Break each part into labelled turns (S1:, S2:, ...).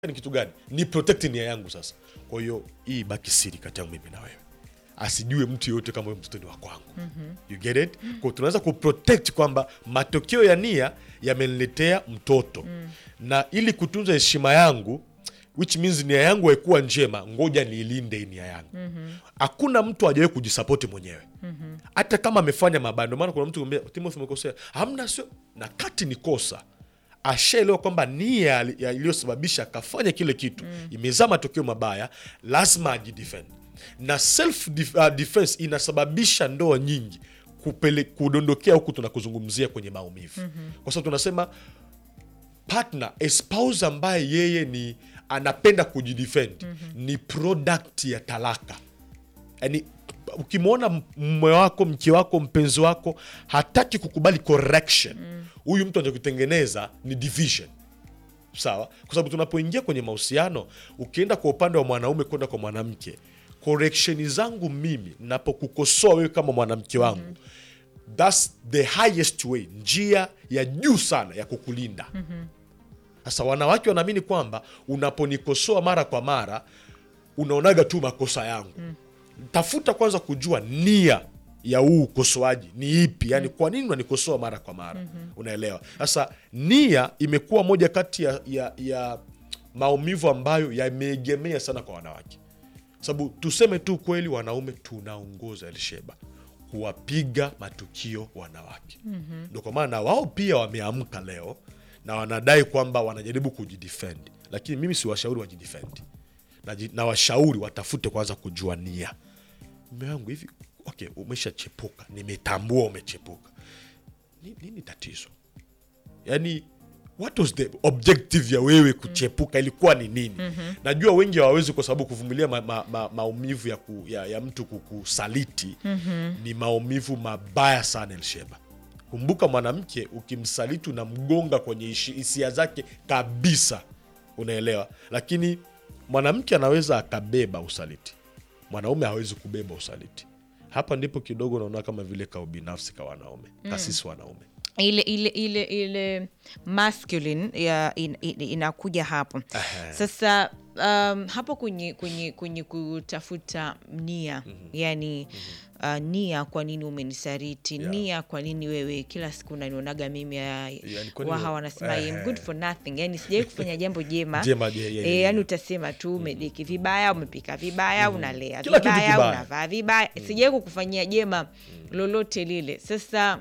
S1: ni kitu gani ni protect nia yangu sasa kwa hiyo hii baki siri kati yangu mimi na wewe asijue mtu yoyote kama huyo mtoto ni wa kwangu you get it kwa tunaweza kuprotect kwamba matokeo ya nia yameniletea mtoto na ili kutunza heshima yangu which means nia yangu haikuwa njema ngoja niilinde hii nia yangu hakuna mtu ajawahi kujisapoti mwenyewe hata kama amefanya mabaya ndio maana kuna mtu kumwambia timothy umekosea hamna sio na kati ni kosa ashaelewa kwamba nia ali- ya- iliyosababisha akafanya kile kitu imezaa matokeo mabaya lazima ajidefend na self def, uh, defense inasababisha ndoa nyingi kupele, kudondokea huku tunakuzungumzia kwenye maumivu kwa sababu tunasema partner a spouse ambaye yeye ni anapenda kujidefend ni product ya talaka yani ukimwona mume wako mke wako mpenzi wako hataki kukubali correction huyu mtu anachokutengeneza ni division sawa kwa sababu tunapoingia kwenye mahusiano ukienda kwa upande wa mwanaume kwenda kwa mwanamke correction zangu mimi napokukosoa wewe kama mwanamke wangu thats the highest way njia ya juu sana ya kukulinda sasa wanawake wanaamini kwamba unaponikosoa mara kwa mara unaonaga tu makosa yangu tafuta kwanza kujua nia ya huu ukosoaji ni ipi yani kwa nini unanikosoa mara kwa mara unaelewa sasa nia imekuwa moja kati ya, ya, ya maumivu ambayo yameegemea sana kwa wanawake sababu tuseme tu kweli wanaume tunaongoza elsheba kuwapiga matukio wanawake ndo kwa maana na wao pia wameamka leo na wanadai kwamba wanajaribu kujidefend lakini mimi siwashauri wajidefend na, na washauri watafute kwanza kujua nia mme wangu hivi okay umeshachepuka nimetambua umechepuka Ni- nini tatizo yani what was the objective ya wewe kuchepuka ilikuwa ni nini najua wengi hawawezi kwa sababu kuvumilia ma, ma, ma, maumivu ya, ku, ya, ya mtu kukusaliti ni maumivu mabaya sana elsheba kumbuka mwanamke ukimsaliti unamgonga kwenye ishi- hisia zake kabisa unaelewa lakini mwanamke anaweza akabeba usaliti mwanaume hawezi kubeba usaliti hapa ndipo kidogo naona kama vile ka ubinafsi ka wanaume kasisi wanaume
S2: ile ile ile ile masculine ya in, in, inakuja hapo sasa um, hapo kwenye kwenye kwenye kutafuta nia yani uh, nia kwa nini umenisariti
S1: Yeah.
S2: nia kwa nini wewe kila siku unanionaga mimi ya,
S1: Yani kwa nini
S2: waha
S1: we-
S2: wanasema I am good for nothing yani sijawai kufanya jambo jema
S1: Jema, je- ye-
S2: e,
S1: ye-
S2: yani
S1: ye.
S2: utasema tu umedeki vibaya umepika vibaya unalea
S1: Kila kitu
S2: vibaya
S1: kibaya.
S2: unavaa vibaya sijawai kukufanyia jema lolote lile sasa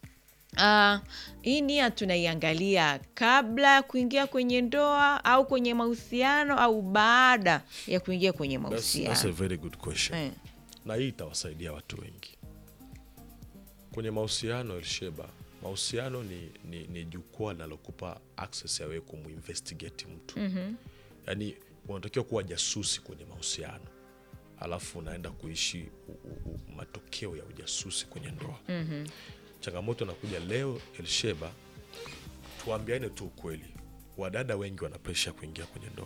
S2: Uh, hii nia tunaiangalia kabla ya kuingia kwenye ndoa au kwenye mahusiano au baada ya kuingia kwenye
S1: That's, that's a
S2: mahusiano
S1: very good question
S2: Eh.
S1: na hii itawasaidia watu wengi kwenye mahusiano elsheba mahusiano ni, ni, ni jukwaa linalokupa access ya wewe kumuinvestigate mtu mm-hmm. yaani unatakiwa kuwa jasusi kwenye mahusiano alafu unaenda kuishi u, u, u, matokeo ya ujasusi kwenye ndoa mm-hmm. changamoto inakuja leo elsheba tuambiane tu ukweli wadada wengi wana presha ya kuingia kwenye ndoa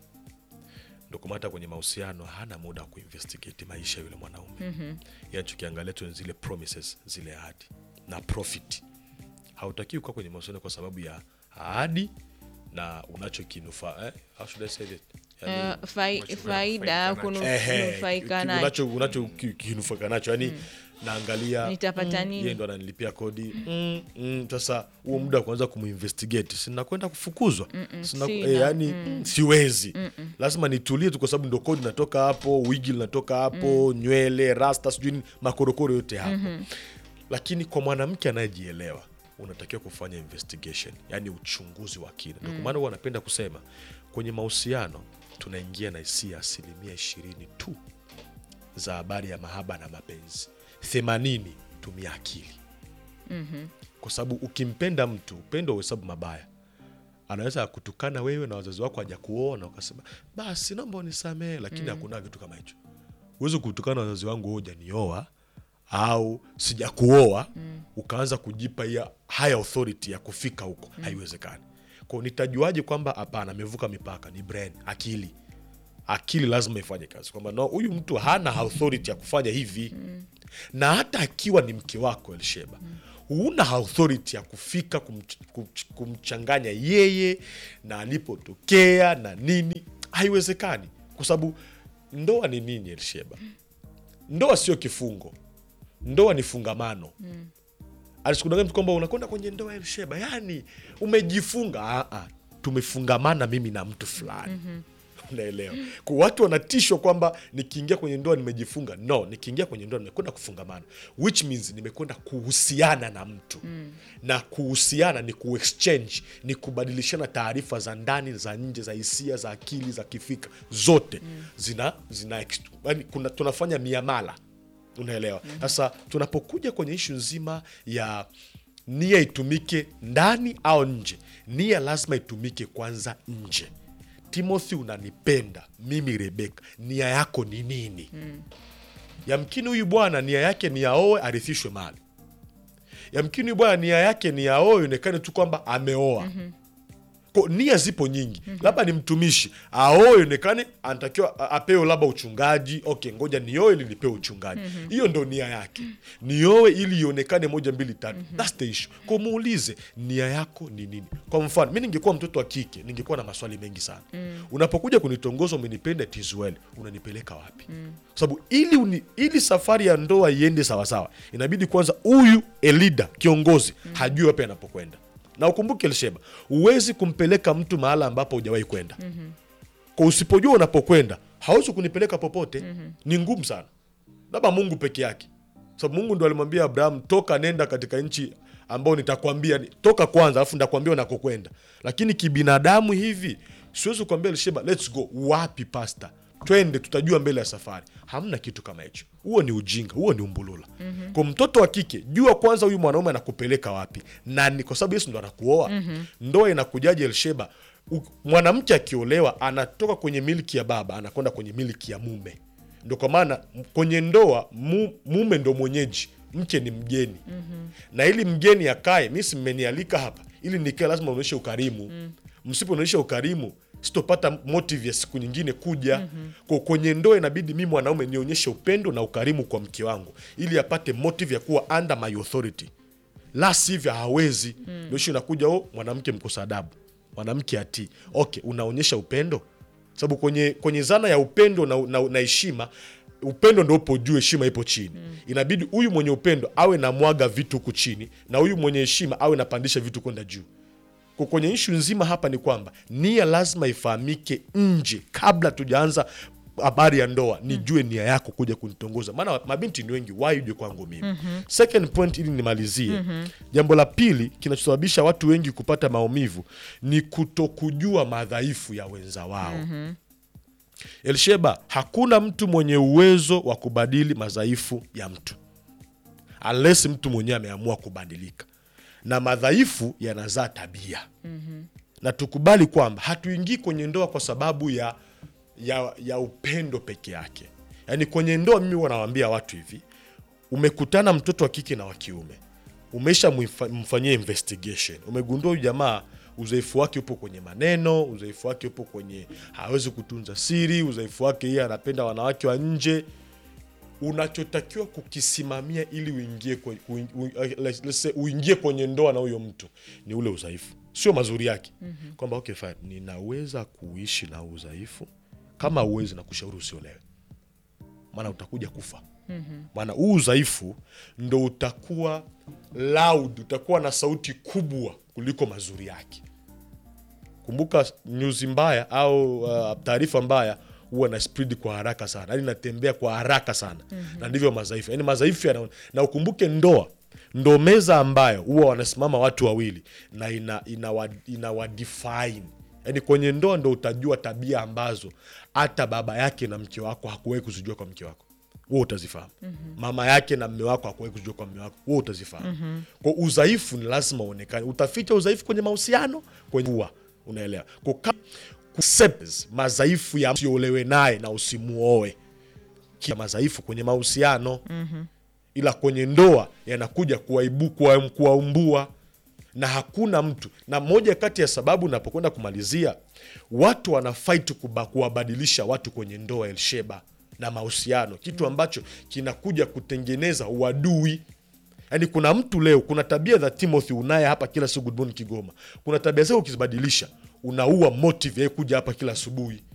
S1: ndo kwa maana hata kwenye mahusiano hana muda wa kuinvestigate maisha ya yule mwanaume mm-hmm. yachokiangalia tu ni zile promises zile ahadi na profit hautakiwi kuwa kwenye mahusiano kwa sababu ya ahadi na unachokinufa eh? How should I say that? Yani,
S2: Uh, fai, faida
S1: ehe,
S2: kunufaika
S1: ki-
S2: nayo
S1: unacho unacho ki- kinufaika nacho yani naangalia
S2: Nitapata nini?
S1: yeye ndo ananilipia kodi mm, mm, sasa huo muda wa kuanza kumuinvestigate sinakwenda kufukuzwa Sina,
S2: sina,
S1: eh, yani mm, siwezi lazima nitulie tu kwa sababu ndo kodi natoka hapo wigi linatoka hapo nywele rasta sijui nini, makorokoro yote hapo lakini kwa mwanamke anayejielewa unatakiwa kufanya investigation yani uchunguzi wa kina ndio kwa maana huwa anapenda kusema kwenye mahusiano tunaingia na hisia asilimia ishirini tu za habari ya mahaba na mapenzi themanini tumia akili kwa sababu ukimpenda mtu upendo uhesabu mabaya anaweza akutukana wewe na wazazi wako haja kuona ukasema basi naomba unisamehe lakini hakuna kitu kama hicho huwezi kutukana na wazazi wangu wewe hujanioa au sijakuoa ukaanza kujipa hiya high authority ya kufika huko haiwezekani kwao nitajuaje kwamba hapana amevuka mipaka ni brain akili akili lazima ifanye kazi kwamba no huyu mtu hana authority ya kufanya hivi na hata akiwa ni mke wako elsheba huna authority ya kufika kumch, kumch, kumchanganya yeye na alipotokea na nini haiwezekani kwa sababu ndoa ni nini elsheba ndoa sio kifungo ndoa ni fungamano mm. alisikudanganya mtu kwamba unakwenda kwenye ndoa ya elsheba yani umejifunga ah, ah, tumefungamana mimi na mtu fulani mm-hmm unaelewa kwa watu wanatishwa kwamba nikiingia kwenye ndoa nimejifunga no nikiingia kwenye ndoa nimekwenda kufungamana which means nimekwenda kuhusiana na mtu mm. na kuhusiana ni kuexchange ni kubadilishana taarifa za ndani za nje za hisia za akili za kifika zote mm. zina, zina ex- yani kuna, tunafanya miamala unaelewa sasa tunapokuja kwenye ishu nzima ya nia itumike ndani au nje nia lazima itumike kwanza nje timothy unanipenda mimi rebeka nia yako ni nini mm. yamkini huyu bwana nia yake ni aoe arithishwe mali yamkini huyu bwana nia yake ni aoe ionekane tu kwamba ameoa mm-hmm Ko, nia zipo nyingi mm-hmm. labda ni mtumishi aoe ionekane anatakiwa a- apewe labda uchungaji okay ngoja nioe ili nipewe uchungaji hiyo mm-hmm. ndo nia yake nioe ili ionekane moja mbili tatu mm-hmm. thats the issue ko muulize nia yako ni nini kwa mfano mi ningekuwa mtoto wa kike ningekuwa na maswali mengi sana mm. unapokuja kunitongoza umenipenda tizwel unanipeleka wapi mm. sababu ili, uni, ili safari ya ndoa iende sawasawa inabidi kwanza huyu elida kiongozi mm. hajui wapi anapokwenda na ukumbuke Elsheba, huwezi kumpeleka mtu mahala ambapo hujawahi kwenda mm-hmm. kwa usipojua unapokwenda hawezi kunipeleka popote mm-hmm. ni ngumu sana, labda Mungu peke yake, sababu Mungu ndo alimwambia Abraham, toka nenda katika nchi ambayo nitakwambia, toka kwanza, alafu nitakwambia unakokwenda. Lakini kibinadamu hivi siwezi kuambia Elsheba, let's go. Wapi pasta? twende tutajua mbele ya safari hamna kitu kama hicho huo ni ujinga huo ni umbulula mm-hmm. kwa mtoto wa kike jua kwanza huyu mwanaume anakupeleka wapi na ni kwa sababu yesu ndo anakuoa mm-hmm. ndoa inakujaji elsheba U- mwanamke akiolewa anatoka kwenye milki ya baba anakwenda kwenye milki ya mume ndo kwa maana m- kwenye ndoa mu, mume ndo mwenyeji mke ni mgeni mm-hmm. na ili mgeni akae mi si mmenialika hapa ili nikae lazima uonyeshe ukarimu mm. msipoonyesha ukarimu sitopata motive ya siku nyingine kuja mm-hmm. kwa kwenye ndoa inabidi mi mwanaume nionyeshe upendo na ukarimu kwa mke wangu ili apate motive ya kuwa under my authority la sivyo hawezi mm. ndio ishu inakuja o mwanamke mkosa adabu mwanamke atii okay unaonyesha upendo sababu kwenye kwenye zana ya upendo na na- na heshima upendo ndo upo juu heshima ipo chini mm. inabidi huyu mwenye upendo awe na mwaga vitu huku chini na huyu mwenye heshima awe napandisha vitu kwenda juu kwa kwenye ishu nzima hapa ni kwamba nia lazima ifahamike nje kabla tujaanza habari ya ndoa nijue nia yako kuja kunitongoza maana mabinti ni wengi wai uje kwangu mimi mm-hmm. second point ili nimalizie mm-hmm. jambo la pili kinachosababisha watu wengi kupata maumivu ni kutokujua madhaifu ya wenza wao mm-hmm. elsheba hakuna mtu mwenye uwezo wa kubadili madhaifu ya mtu unless mtu mwenyewe ameamua kubadilika na madhaifu yanazaa tabia mm-hmm. na tukubali kwamba hatuingii kwenye ndoa kwa sababu ya, ya, ya upendo peke yake yaani kwenye ndoa mimi huwa nawaambia watu hivi umekutana mtoto wa kike na wa kiume umesha mfa- mfanyia investigation umegundua huyu jamaa udhaifu wake upo kwenye maneno udhaifu wake upo kwenye hawezi kutunza siri udhaifu wake yeye anapenda wanawake wa nje unachotakiwa kukisimamia ili uingie kwe, uin- u, uh, let's let's say, uingie kwenye ndoa na huyo mtu ni ule udhaifu sio mazuri yake mm-hmm. kwamba okay, fine, ninaweza kuishi na huu udhaifu kama uwezi na kushauri usiolewe maana utakuja kufa maana huu udhaifu ndo utakuwa loud utakuwa na sauti kubwa kuliko mazuri yake kumbuka nyuzi mbaya au uh, taarifa mbaya huwa na speed kwa haraka sana yani natembea kwa haraka sana mm-hmm. na ndivyo madhaifu yani madhaifu yana na ukumbuke ndoa ndo meza ambayo huwa wanasimama watu wawili na ina, ina, wa, ina wa define yani kwenye ndoa ndo utajua tabia ambazo hata baba yake na mke wako hakuwahi kuzijua kwa mke wako huo utazifahamu mm-hmm. mama yake na mme wako hakuwahi kujua kwa mme wako huo utazifahamu mm-hmm. kwa udhaifu ni lazima uonekane utaficha udhaifu kwenye mahusiano kwenye ua unaelewa Kwa ka- accept madhaifu ya usiolewe naye na usimuoe kia madhaifu kwenye mahusiano mm-hmm. ila kwenye ndoa yanakuja kuwaibu- kuwa- kuwaumbua na hakuna mtu na moja kati ya sababu napokwenda kumalizia watu wana fight kuba- kuwabadilisha watu kwenye ndoa elsheba na mahusiano kitu ambacho kinakuja kutengeneza uadui yaani kuna mtu leo kuna tabia za timothy unaye hapa kila siku good morning kigoma kuna tabia zako ukizibadilisha unaua motive ya kuja hapa kila asubuhi